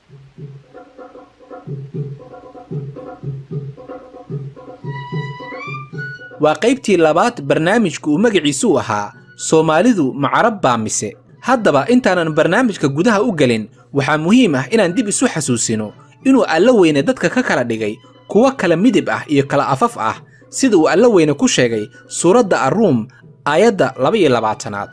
waa qaybtii labaad barnaamijku uu magaciisu ahaa soomaalidu ma carab baa mise haddaba intaanan barnaamijka gudaha u gelin waxaa muhiim ah inaan dib isu xasuusino inuu alla weyne dadka ka kala dhigay kuwo kala midib ah iyo kala afaf ah sida uu alla weyne ku sheegay suuradda arruum aayadda laba-iyo labaatanaad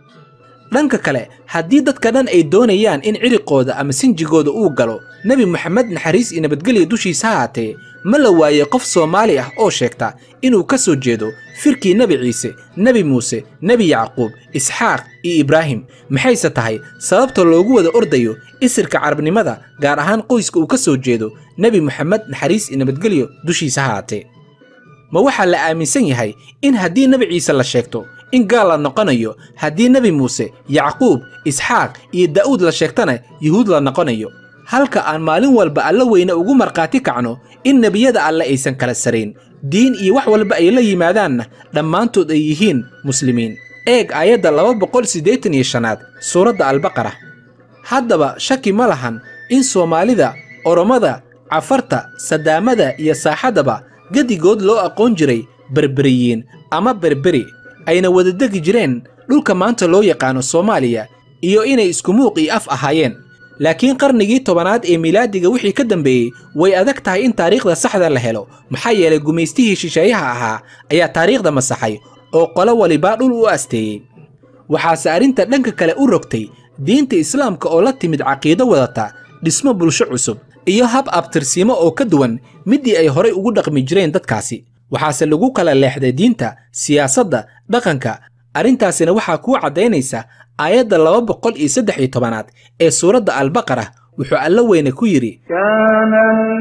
dhanka kale haddii dadka dhan ay doonayaan in ciriqooda ama sinjigooda uu galo nebi moxamed naxariis iyo nabadgelya dushiisa haatee ma la waayey qof soomaali ah oo sheegta inuu ka soo jeedo firkii nebi ciise nebi muuse nebi yacquub isxaaq iyo ibraahim maxayse tahay sababta loogu wada ordayo isirka carabnimada gaar ahaan qoyska uu ka soo jeedo nebi moxamed naxariis iyo nabadgelyo dushiisa haatee ma waxaa la aaminsan yahay in haddii nebi ciise la sheegto in gaal la noqonayo haddii nebi muuse yacquub isxaaq iyo daa'uud la sheegtana yuhuud la noqonayo halka aan maalin walba alla weyne ugu markhaati kacno in nebiyada alle aysan kala sarayn diin iyo wax walba ay la yimaadaanna dhammaantood ay yihiin muslimiin eeg aayadda laba boqol siddeetan iyo shanaad suuradda albaqara haddaba shaki ma lahan in soomaalida oromada cafarta sadaamada iyo saaxadaba gedigood loo aqoon jiray berberiyiin ama berberi ayna wada degi jireen dhulka maanta loo yaqaano soomaaliya iyo inay isku muuq iyo af ahaayeen laakiin qarnigii tobanaad ee milaadiga wixii ka dambeeyey way adag tahay in taariikhda saxda la helo maxaa yeelay gumaystihii shisheeyaha ahaa ayaa taariikhda masaxay oo qolo walibaa dhul u asteeyey waxaase arrinta dhanka kale u rogtay diinta islaamka oo la timid caqiido wadata dhismo bulsho cusub iyo hab abtirsiimo oo ka duwan middii ay horay ugu dhaqmi jireen dadkaasi waxaase lagu kala leexday diinta siyaasadda dhaqanka arrintaasina waxaa kuu caddaynaysa aayadda laba boqol iyo saddex iyo tobanaad ee suuradda albaqara wuxuu alla weyne ku yidhi كان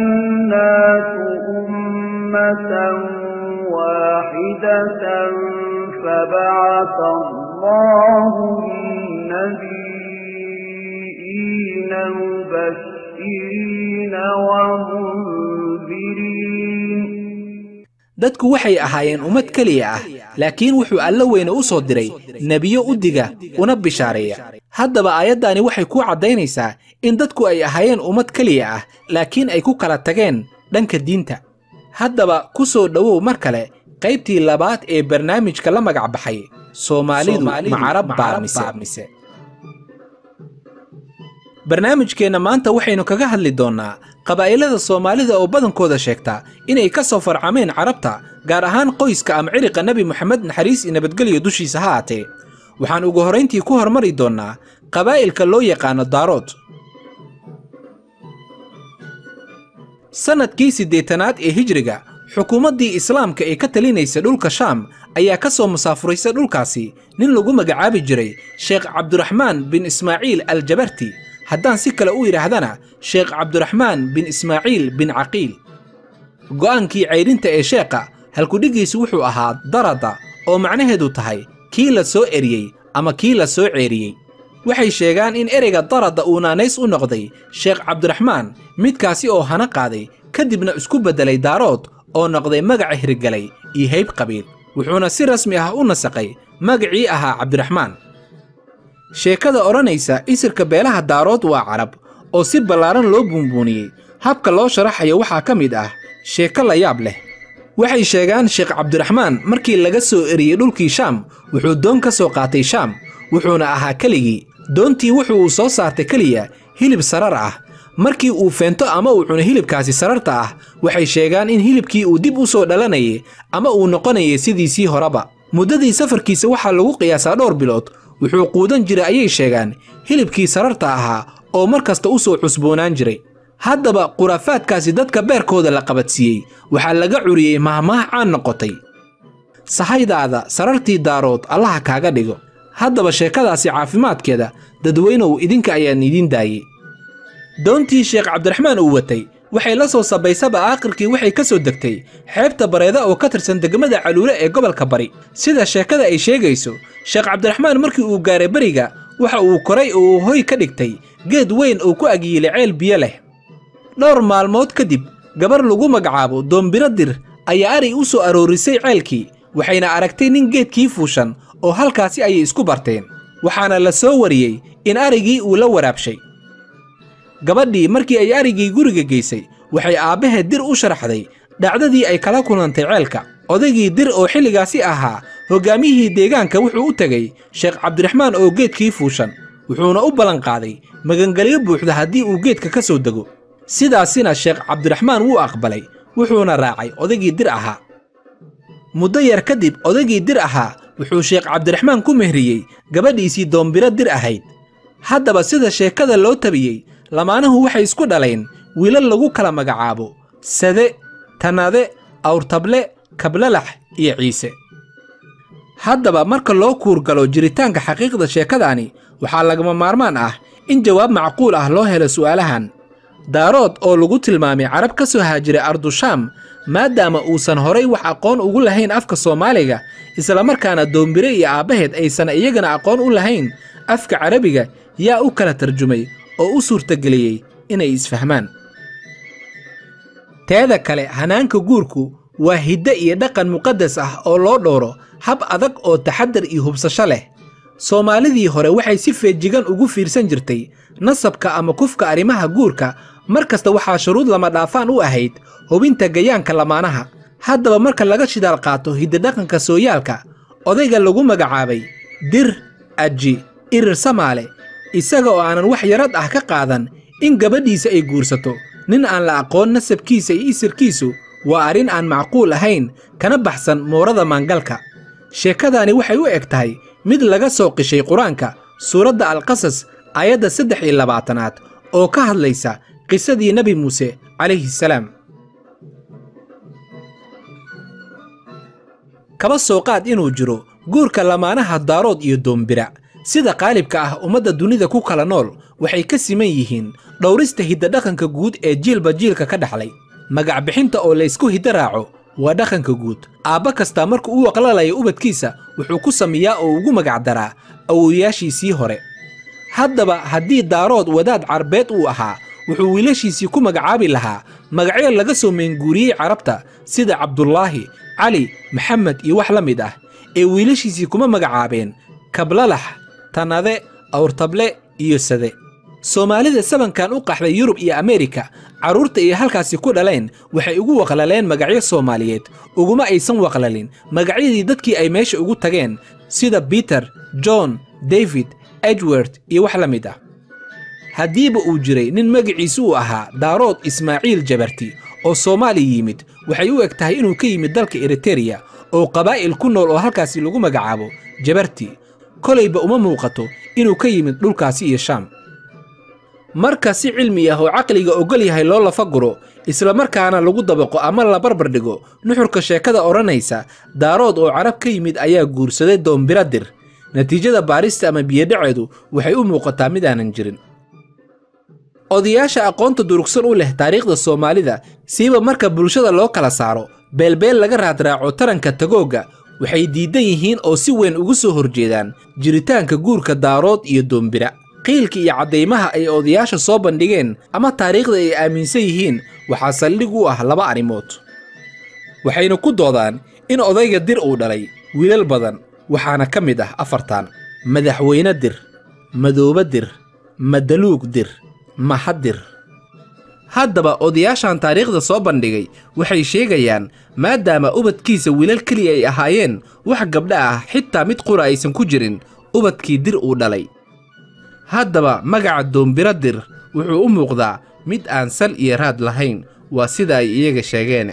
الناس أمة واحدة فبعث الله النبيين مبشرين ومنذرين dadku waxay ahaayeen ummad keliya ah laakiin wuxuu alla weyne u soo diray nebiyo u diga una bishaareeya haddaba aayaddaani waxay kuu caddaynaysaa in dadku ay ahaayeen ummad keliya ah laakiin ay ku kala tageen dhanka diinta haddaba ku soo dhowow mar kale qaybtii labaad ee barnaamijka la magac baxay soomaalidu macarab baa mise barnaamijkeenna maanta waxaynu kaga hadli doonnaa qabaa'ilada soomaalida oo badankooda sheegta inay ka soo farcameen carabta gaar ahaan qoyska ama ciriqa nebi moxamed naxariis iyo nabadgelyo dushiisa ha aatee waxaan ugu horrayntii ku hormari doonnaa qabaa'ilka loo yaqaano daarood sannadkii siddeetanaad ee hijriga xukuumaddii islaamka ee ka talinaysa dhulka shaam ayaa ka soo musaafuraysa dhulkaasi nin lagu magacaabi jiray sheekh cabduraxmaan bin ismaaciil aljabarti haddaan si kale u yidhaahdana sheekh cabduraxmaan bin ismaaciil bin caqiil go'aankii caydhinta ee sheekha halkudhigiisu wuxuu ahaa darada oo macnaheedu tahay kii la soo eriyey ama kii la soo ceeriyey waxay sheegaan in ereyga darada uu naanays u noqday sheekh cabdiraxmaan midkaasi oo hana qaaday kadibna isku beddelay daarood oo noqday magaca hirgalay iyo hayb qabiil wuxuuna si rasmi ah u nasaqay magacii ahaa cabdiraxmaan sheekada odhanaysa isirka beelaha daarood waa carab oo si ballaaran loo buunbuuniyey habka loo sharaxayo waxaa ka mid ah sheeko la yaab leh waxay sheegaan sheekh cabdiraxmaan markii laga soo eriyey dhulkii shaam wuxuu doon ka soo qaatay shaam wuxuuna ahaa keligii doontii wuxuu uu soo saartay keliya hilib sarar ah markii uu feento ama uu cuno hilibkaasi sararta ah waxay sheegaan in hilibkii uu dib u soo dhalanayay ama uu noqonayay sidiisii horeba muddadii safarkiisa waxaa lagu qiyaasaa dhowr bilood wuxuu quudan jiray ayay sheegaan hilibkii sararta ahaa oo mar kasta u soo cusboonaan jiray haddaba khuraafaadkaasi dadka beerkooda la qabadsiiyey waxaa laga curiyey mahmaah caan noqotay sahaydaada sarartii daarood allaha kaaga dhigo haddaba sheekadaasi caafimaadkeeda dadweynow idinka ayaan idiin daayey doontii sheekh cabdiraxmaan uu watay waxay la soo sabaysaba aakhirkii waxay ka soo degtay xeebta bareeda oo ka tirsan degmada caluule ee gobolka bari sida sheekada ay sheegayso sheekh cabdiraxmaan markii uu gaaray beriga waxa uu koray oo uu hoy ka dhigtay geed weyn oo ku agyiilay ceel biyo leh dhowr maalmood kadib gabar lagu magacaabo doombiro dir ayaa ari u soo aroorisay ceelkii waxayna aragtay nin geedkii fuushan oo halkaasi ayay isku barteen waxaana la soo wariyey in arigii uu la waraabshay gabadhii markii ay arigii guriga geysay waxay aabbaheed dir u sharaxday dhacdadii ay kala kulantay ceelka odaygii dir oo xilligaasi ahaa hoggaamiyihii deegaanka wuxuu u tegey sheekh cabdiraxmaan oo geedkii fuushan wuxuuna u ballanqaaday magangelyo buuxda haddii uu geedka ka soo dego sidaasina sheekh cabdiraxmaan wuu aqbalay wuxuuna raacay odaygii dir ahaa muddo yar kadib odaygii dir ahaa wuxuu sheekh cabdiraxmaan ku mehriyey gabadhiisii doombiro dir ahayd haddaba sida sheekada loo tabiyey lamaanuhu waxay isku dhaleen wiilal lagu kala magacaabo sade tanade awrtable kablalax iyo ciise haddaba marka loo kuurgalo jiritaanka xaqiiqda sheekadaani waxaa lagama maarmaan ah in jawaab macquul ah loo helo su'aalahan daarood oo lagu tilmaamay carab ka soo haajiray ardushaam maadaama uusan horay wax aqoon ugu lahayn afka soomaaliga islamarkaana doombire iyo aabbaheed aysan iyagana aqoon u lahayn afka carabiga yaa u kala tarjumay oo u suurtageliyey inay isfahmaan teeda kale hanaanka guurku waa hidde iyo dhaqan muqaddas ah oo loo dhowro hab adag oo taxaddar iyo hubsasho leh soomaalidii hore waxay si feejigan ugu fiirsan jirtay nasabka ama kufka arrimaha guurka mar kasta waxaa shuruud lama dhaafaan u ahayd hubinta gayaanka lamaanaha haddaba marka laga shidaal qaato hiddidhaqanka sooyaalka odayga lagu magacaabay dir aji irir samaale isaga oo aanan wax yarad ah ka qaadan in gabadhiisa ay guursato nin aan la aqoon nasabkiisa iyo isirkiisu waa arrin aan macquul ahayn kana baxsan moorada maangalka sheekadaani waxay u eg tahay mid laga soo qishay qur-aanka suuradda alqasas aayadda saddex iyo labaatanaad oo ka hadlaysa qisadii nebi muuse calayhi salaam kaba soo qaad inuu jiro guurka lamaanaha daarood iyo doombira sida qaalibka ah ummadda dunida ku kala nool waxay ka siman yihiin dhowrista hiddadhaqanka guud ee jiilba jiilka ka dhaxlay magac bixinta oo laysku hiddo raaco waa dhaqanka guud aabba kastaa marka uu aqlalayo ubadkiisa wuxuu ku sameeyaa oo ugu magac daraa awowayaashiisii hore haddaba haddii daarood wadaad carbeed uu ahaa wuxuu wiilashiisii ku magacaabi lahaa magacyo laga soo meenguuriyey carabta sida cabdulaahi cali maxamed iyo wax la mid ah ee wiilashiisii kuma magacaabeen kablalax tanade awrtable iyo sade soomaalida sabankan u qaxday yurub iyo ameerika carruurta ay halkaasi ku dhaleen waxay ugu waqlaleen magacyo soomaaliyeed uguma aysan waqlalin magacyadii dadkii ay meesha ugu tageen sida biter john david edward iyo wax la mid ah haddiiba uu jiray nin magaciisu uu ahaa daarood ismaaciil jabarti oo soomaaliya yimid waxay u eg tahay inuu ka yimid dalka eritereya oo qabaa'il ku nool oo halkaasi lagu magacaabo jabarti kolayba uma muuqato inuu ka yimid dhulkaasi iyo shaam marka si cilmi ah oo caqliga ogol yahay loo lafaguro islamarkaana lagu dabaqo ama la barbar dhigo nuxurka sheekada odhanaysa daarood oo carab ka yimid ayaa guursaday doombiradir natiijada baarista ama biyodhaceedu waxay u muuqataa mid aanan jirin odayaasha aqoonta durugsan u leh taariikhda soomaalida siiba marka bulshada loo kala saaro beelbeel laga raadraaco taranka tagoogga waxay diidan yihiin oo si weyn ugu soo horjeedaan jiritaanka guurka daarood iyo doombira qiilka iyo caddaymaha ay odayaasha soo bandhigeen ama taariikhda ay aaminsan yihiin waxaa saldhig u ah laba arrimood waxayna ku doodaan in odayga dir uu dhalay wiilal badan waxaana ka mid ah afartan madaxweyne dir madoobe dir madaluug dir mahadir haddaba odayaashan taariikhda soo bandhigay waxay sheegayaan maadaama ubadkiisa wiilal keliya ay ahaayeen wax gabdha ah xitaa mid qura aysan ku jirin ubadkii dir uu dhalay haddaba magaca doombiro dir wuxuu u muuqdaa mid aan sal iyo raad lahayn waa sida ay iyaga sheegeen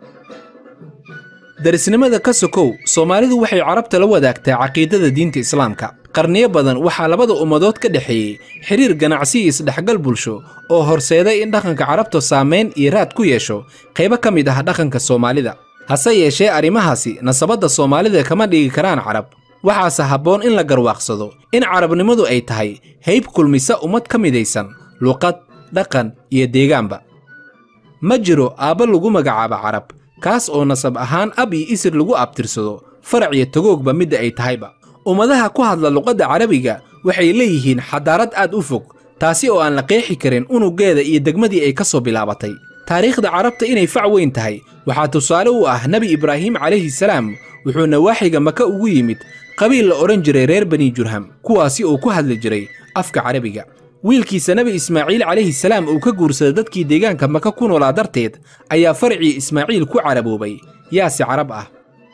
darisnimada ka sokow soomaalidu waxay carabta la wadaagtaa caqiidada diinta islaamka qarniyo badan waxaa labada ummadood ka dhexeeyey xiriir ganacsi iyo isdhexgal bulsho oo horseeday in dhaqanka carabta saamayn iyo raad ku yeesho qaybo ka mid ah dhaqanka soomaalida hase yeeshee arrimahaasi nasabadda soomaalida kama dhigi karaan carab waxaase habboon in la garwaaqsado in carabnimadu ay tahay hayb kulmisa ummad ka midaysan luqad dhaqan iyo deegaanba ma jiro aabba lagu magacaabo carab kaas oo nasab ahaan ab iyo isir lagu abtirsado farac iyo tagoogba midda ay tahayba ummadaha ku hadla luqadda carabiga waxay leeyihiin xadaarad aad u fog taasi oo aan la qeexi karin unuggeeda iyo degmadii ay ka soo bilaabatay taariikhda carabta inay fac weyn tahay waxaa tusaale u ah nebi ibraahim calayhi salaam wuxuu nawaaxiga maka ugu yimid qabiil la odhan jiray reer bani jurham kuwaasi oo ku hadli jiray afka carabiga wiilkiisa nebi ismaaciil calayhi salaam uu ka guursaday dadkii deegaanka maka ku noolaa darteed ayaa farcii ismaaciil ku caraboobay yaase carab ah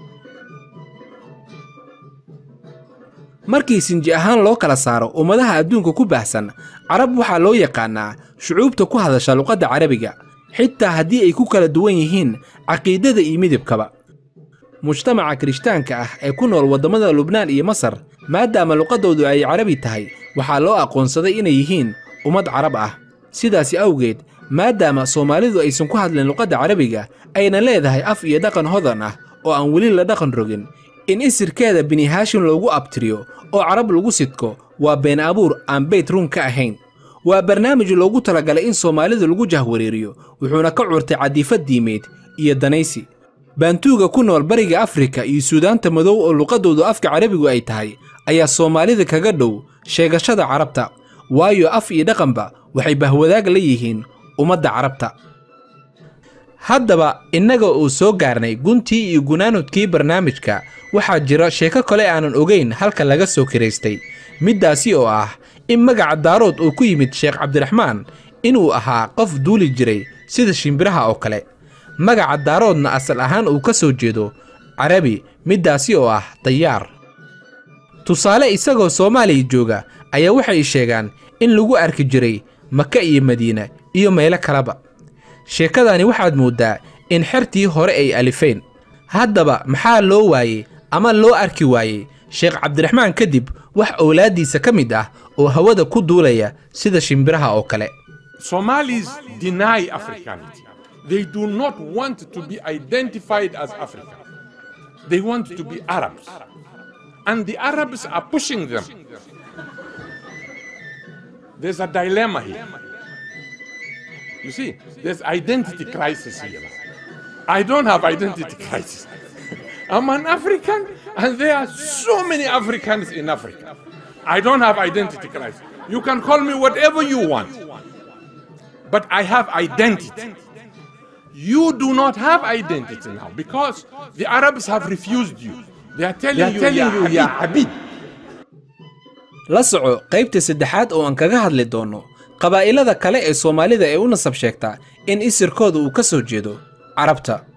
markii sinji ahaan loo kala saaro ummadaha adduunka ku baahsan carab waxaa loo yaqaannaa shucuubta ku hadasha luqadda carabiga xitaa haddii ay ku kala duwan yihiin caqiidada iyo midabkaba mujtamaca kirishtaanka ah ee ku nool waddamada lubnaan iyo masar maadaama luqaddoodu ay carabi tahay waxaa loo aqoonsaday inay yihiin ummad carab ah sidaasi awgeed maadaama soomaalidu aysan ku hadlin luqadda carabiga ayna leedahay af iyo dhaqan hodan ah oo aan weli la dhaqan rogin in isirkeeda bini haashim loogu abtiriyo oo carab lagu sidko waa been abuur aan beyt run ka ahayn waa barnaamij loogu talagalay in soomaalidu lagu jahwareeriyo wuxuuna ka curtay cadiifad diimeed iyo danaysi baantuuga ku nool bariga afrika iyo suudaanta madow oo luqaddoodu afka carabigu ay tahay ayaa soomaalida kaga dhow sheegashada carabta waayo af iyo dhaqanba waxay bahwadaag la yihiin ummadda carabta haddaba innaga uu soo gaarnay guntii iyo gunaanudkii barnaamijka waxaa jira sheeko kale aanan ogayn halka laga soo kiraystay middaasi oo ah in magaca daarood uu ku yimid sheekh cabdiraxmaan inuu ahaa qof duuli jiray sida shimbiraha oo kale magaca daaroodna asal ahaan uu ka soo jeedo carabi middaasi oo ah dayaar tusaale isagoo soomaaliya jooga ayaa waxay sheegaan in lagu arki jiray maka iyo madiina iyo meelo kaleba sheekadani waxaad mooddaa in xertii hore ay alifeen haddaba maxaa loo waayey ama loo arki waayey sheekh cabdiraxmaan kadib wax owlaaddiisa ka mid ah oo hawada ku duulaya sida shimbiraha oo kale Somalis deny Africanity. They do not want to be identified as African. They want to be Arabs. And the Arabs are pushing them. There's a dilemma here. You see, there's identity crisis here. I don't have identity crisis. I'm an African, and there are so many Africans in Africa. I don't have identity crisis. You can call me whatever you want, but I have identity. You do not have identity now because the Arabs have refused you. They are telling They are you, telling "Ya you, "Ya Habib." la soco qaybta saddexaad oo aan kaga hadli doonno qabaa'ilada kale ee soomaalida ee u nasab sheegta in isirkooda uu ka soo jeedo carabta